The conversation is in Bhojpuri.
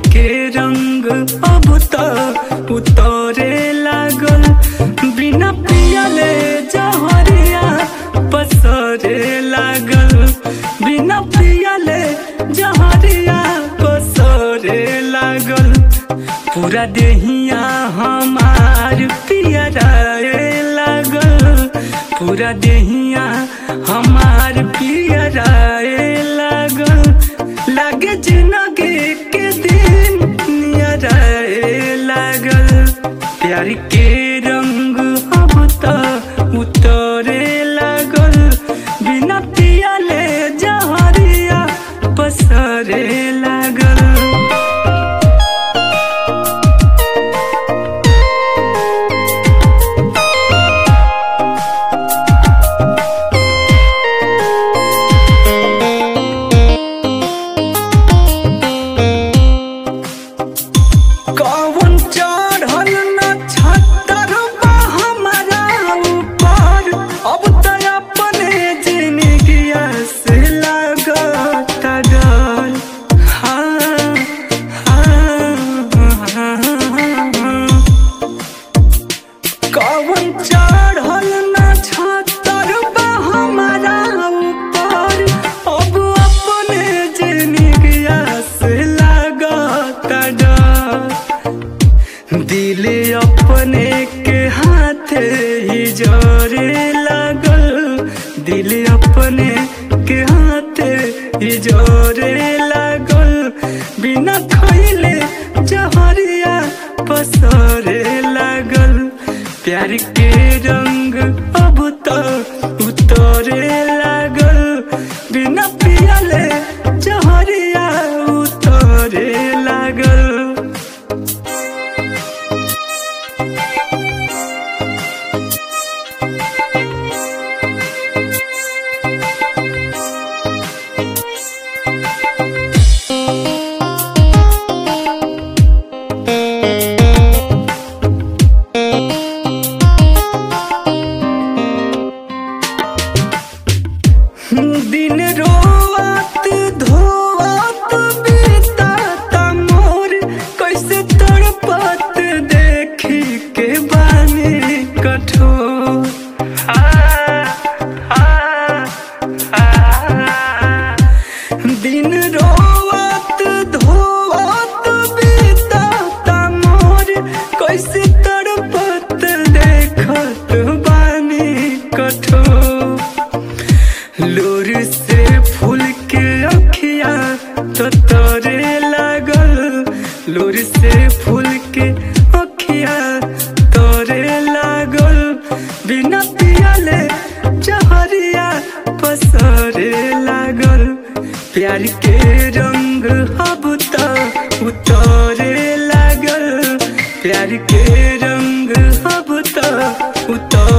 के रंग अब त उतरे लागल बिना पियले जहरिया पसरे लागल बिना पियले जहरिया पसरे लागल पूरा देहिया हमार पियराए लागल पूरा देहिया हमार पियराए लागल लागे जिंदगी के दिन नियराए लागल प्यार के रंग अब त उतरे लागल बिना पियले जहरिया पसरे लागल कौन चढ़ल न छतर बा हमारा ऊपर अब त अपने जिंदगिया से लागत डर हाँ, हाँ, हाँ। कौन चढ़ल न छतर बा हमारा ऊपर अब अपने जिंदगिया से लागत डर दिल अपने के हाथ ही जोरे लागल दिल अपने के हाथ ही जोरे लागल बिना खैले जहरिया पसरे लागल प्यार के रंग अब तो उतरे लागल बिना पियले जहरिया उतरे लागल दिन रोवत धोवत बीतात मोर कैसे तड़पत देखी के बानी कठोर आ, आ, आ, दिन रोवत धोवत बीतात मोर कैसे तड़पत देखत बानी कठोर लोर से फूल के अखिया तो तोरे लागल लोर से फूल के अखिया तोरे लागल बिना पियले जहरिया पसरे लागल प्यार के रंग अब तो उतरे लागल प्यार के रंग अब तो उतर